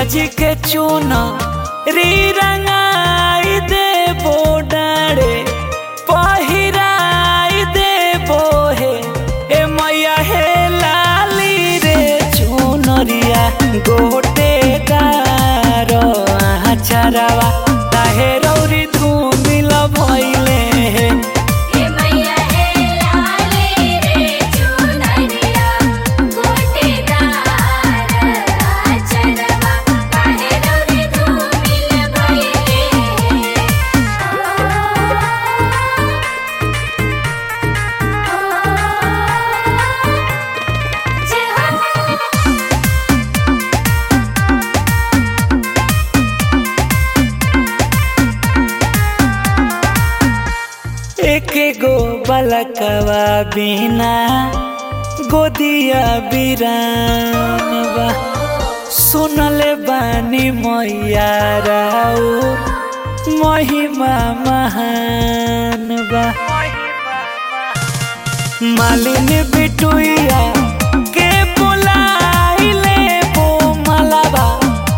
जी के चून री रंगाई दे डारे पहिराई दे हे ए मैया हे लाली रे चुनरिया गोटे गार आचारवा ताहे रौरी धूमिल भइले हे हे मैया हे लाले रे चुनरिया गोटेदार आचरवा काहे रौरे धूमिल भइले जय हो एक गो बलकवा बिना गोदिया बिरानवा सुनले बानी मैया राउ महिमा महान बा मालिन बिटुइया के बुलाइले बो मलबा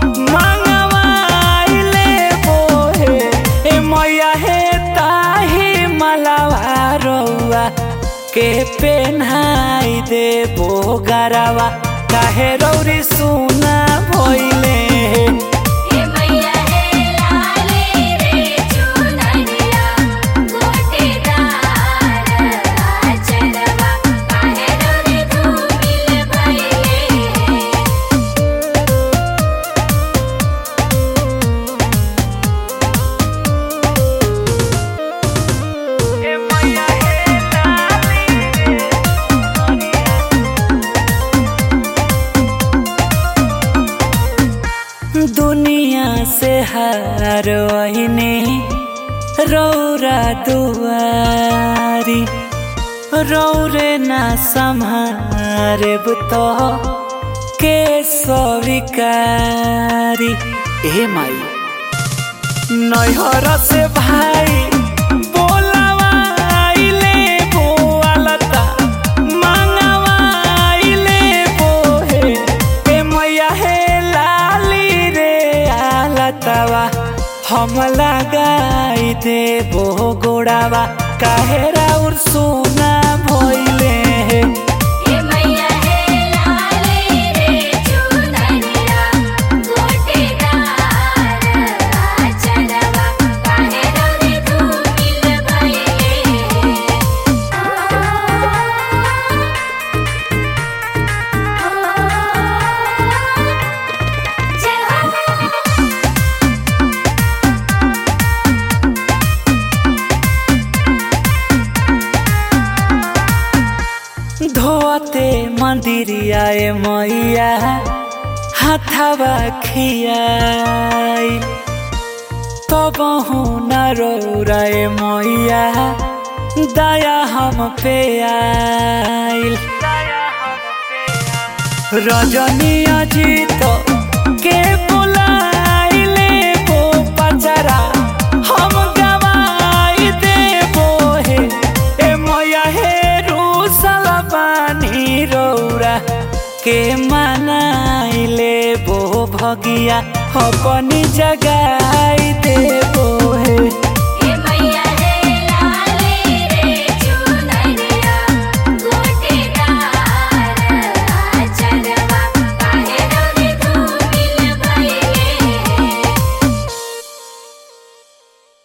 मंगवाइले बो हे ए मैया हे ताही मलबा रउआ के पेन्हाई दे बो गरवा काहे रौरी सुना भइले हे हे मैया हे लाले रे चुनरिया गोटेदार आचरवा काहे रौरे धूमिल भइले ए मैया हे लाली रे दुनिया से हार वहिने रौरा दुआरी रौरे ना सम्हारे तो के स्वीकारी ए माई नैहर से भाई बोलावाइले बोआलता मांगवाइले बोहे ए मैया हे लाली रे आलतवा हम लगाई दे बो गोड़ावा काहे राउर सोना भइले हे हे मैया हे लाले रे चुनरिया गोटेदार आचरवा काहे रौरे धूमिल भइले जय हो धोते मंदिरिया ए मैया हाथवा खियाई तब न रौरा ए मैया दया हम पे आइल रजनी अजीत के बुलाइले बो पचरा हम गवाई देबो हे ए मैया हे रूसल बानी रौरा के मनाइले बो भगिया अपनी जगाई देबो हे